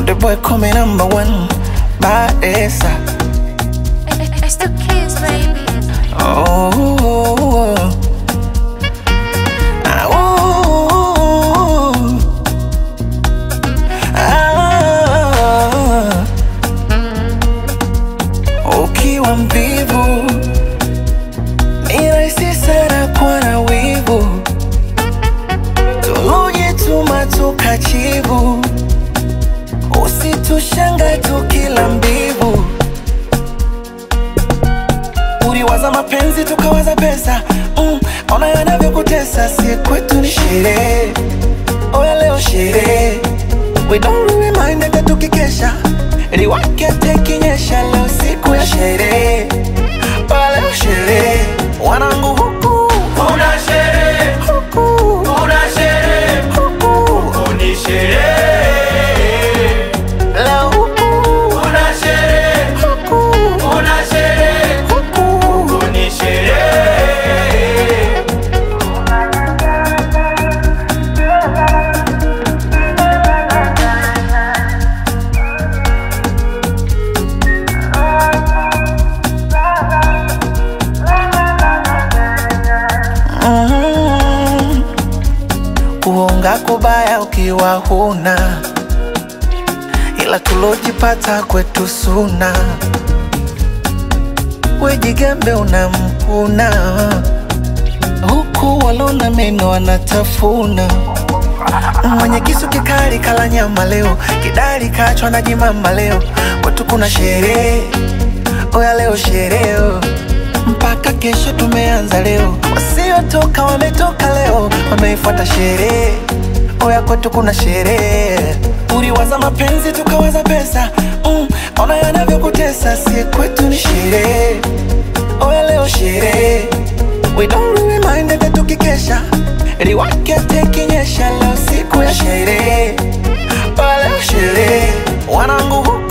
Konde boy come number one Badesa It's the kids, baby. Oh Ah, oh. Ah. Ukiwa mvivu ni rahisi sana kuwa na wivu, tulujituma tukachivu, usitushanga tukila mbivu. Uliwaza mapenzi tukawaza pesa mm, ona yanavyokutesa, si kwetu ni sherehe, oya leo sherehe, we don't really mind hata tukikesha, liwake tekinyesha, leo siku ya sherehe, oya leo sherehe, wanangu huku Kuna sherehe, huku kuna sherehe, huku, ni sherehe. leo huku Kuna sherehe, huku kuna sherehe, huku. ni sherehe. Mhm. Kuonga kubaya ukiwa huna, ila tulojipata kwetu suna. Wejigambe unamkuna, huku walona meno wanatafuna. Mwenye kisu kikali kala nyama leo, kidari kachwa na jimama leo. Kwetu kuna sherehe, oya leo sherehe mpaka kesho tumeanza leo, wasiotoka wametoka leo, wameifuata sherehe. Oya kwetu kuna sherehe, uliwaza mapenzi tukawaza pesa mm, ona yanavyokutesa, si kwetu ni sherehe. Oya leo sherehe, we don't really mind hata tukikesha, liwake tekinyesha, leo siku ya sherehe. Oya leo sherehe, wanangu huku